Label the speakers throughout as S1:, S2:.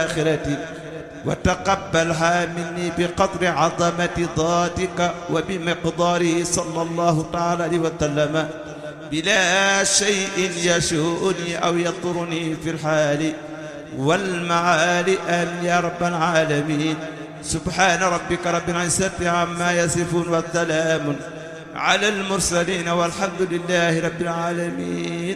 S1: الآخرة وتقبلها مني بقدر عظمة ذاتك وبمقداره صلى الله تعالى عليه وسلم بلا شيء يشؤني أو يضرني في الحال والمعال آمين يا رب العالمين سبحان ربك رب العزة عما يصفون والسلام على المرسلين والحمد لله رب العالمين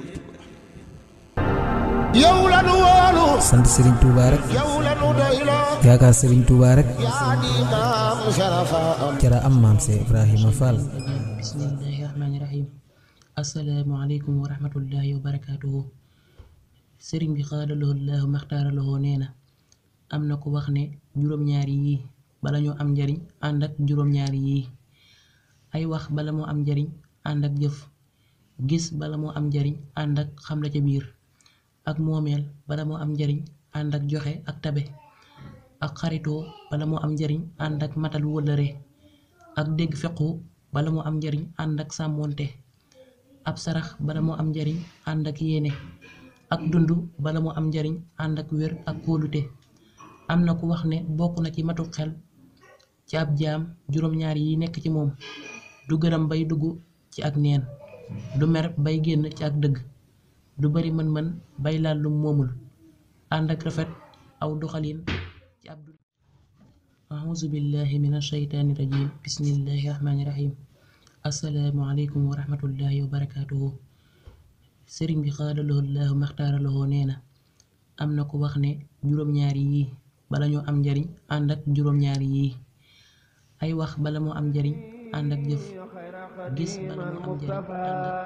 S2: yow la nu wóolu
S3: sant Serigne Touba rek
S2: yow la nu doyloo
S3: yaakaar Serigne Touba rek
S2: yaa di maam sarafa am
S3: jara am maam Cheikh Ibrahima Fall
S4: bismillahi rahmaani rahim asalaamualeykum wa rahmatullahi wa barakaatuhu sëriñ bi xaadaloo laahu maxtaaraloo nee na am na ko wax ne juróom-ñaari yii bala ñoo am njariñ ànd ak juróom-ñaari yii ay wax bala moo am njariñ ànd ak jëf gis bala moo am njariñ ànd ak xam la ca biir ak moomeel bala moo am njariñ ànd ak joxe ak tabe ak xaritoo bala moo am njariñ ànd ak matal wëllëre ak dégg fequ bala moo am njariñ ànd ak sàmmoonte ab sarax bala moo am njariñ ànd ak yéene ak dund bala moo am njariñ ànd ak wér ak kóolute am na ku wax ne bokk na ci matu xel ci ab jaam juróom-ñaar yi nekk ci moom du gërëm bay dugg ci ak neen du mer bay génn ci ak dëgg du bari mën-mën bay laal lum moomul ànd ak rafet aw doxalin ci ab dund auzu billahi min ashaytaani rajim bismillahi rahmaani rahim assalaamu aleykum wa rahmatullahi wa barakaatuhu sëriñ bi xaadaloo laahu maxtaaraloo nee na am na ko wax ne juróom-ñaari yii bala ñoo am njariñ ànd ak juróom-ñaari yii ay wax bala moo am njariñ ànd ak jëf gis bala moo am njariñ ànd ak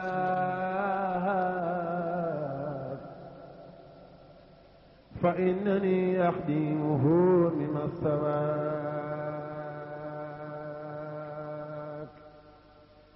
S5: فإنني أخدمه من السماء